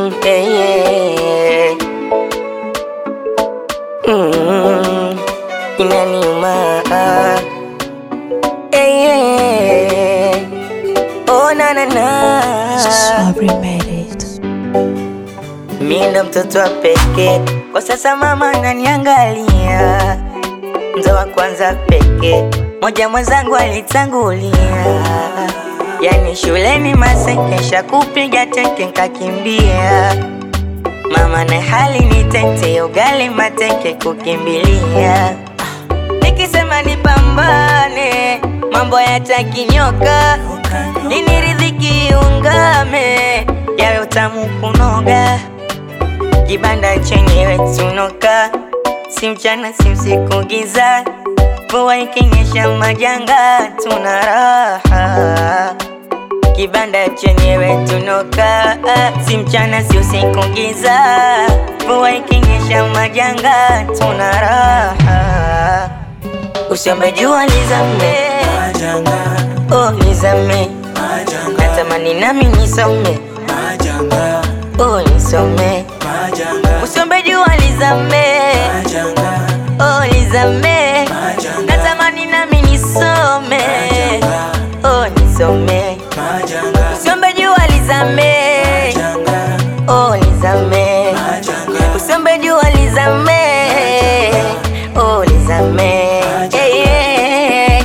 Mm, yeah, yeah. Mm, inaniuma yeah, yeah. Oh, na, na, na. Swabri made it. Mi ndo mtoto wa pekee kwa sasa, mama naniangalia, mzo wa kwanza pekee, moja mwenzangu alitangulia, yani shuleni masekesha kupiga teke nkakimbia, mama na hali ni tete, ugali mateke kukimbilia, nikisema nipambane, mambo yatakinyoka, ini riziki iungame, yawe utamu kunoga kibanda chenyewe tunoka, si mchana si usiku giza, mvua ikinyesha majanga, tuna raha. Kibanda chenyewe tunoka, si mchana si usiku giza, mvua ikinyesha majanga, tuna raha. Usiombe jua lizame, oh lizame, natamani nami nisome, oh nisome Usiombe jua lizame, oh lizame, natamani nami nisome, oh nisome. Usiombe jua lizame, oh lizame, usiombe jua lizame, oh lizame. Yeah, yeah.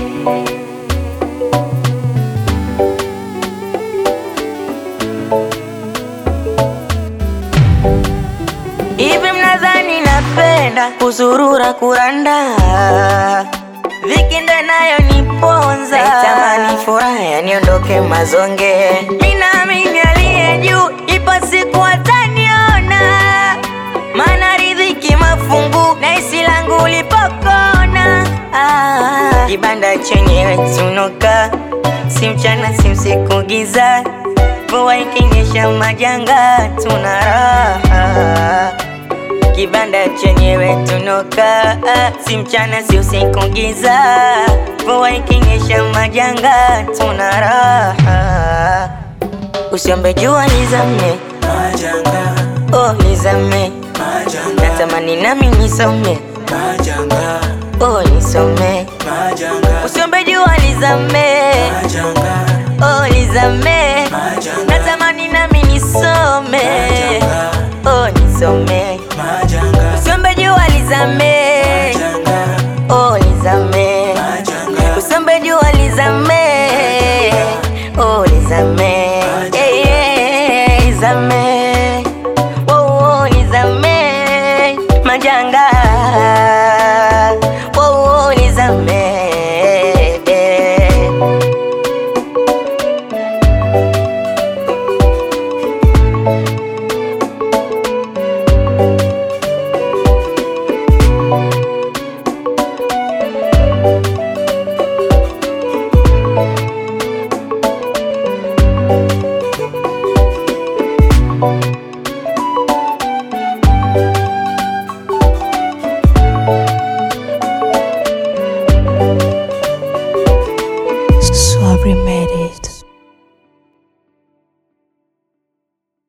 Hivi mnadhani napenda kuzurura kuranda? Dhiki ndo inayoniponza, naitamani furaha niondoke mazonge. Ninaamini aliye juu, ipo siku ataniona, maana riziki mafungu na isi langu lipokona. Ah, kibanda chenyewe tunoka, si mchana si usiku giza, mvua ikinyesha majanga, tuna raha kibanda chenyewe tunoka, si mchana si usiku giza, mvua ikinyesha majanga, tuna raha. Usiombe jua lizame, oh lizame, natamani nami nisome, oh nisome. Usiombe jua lizame, oh lizame, natamani nami nisome, oh nisome. Usiombe jua lizame, oh lizame, usiombe jua lizame, oh lizame, yeah, yeah, lizame.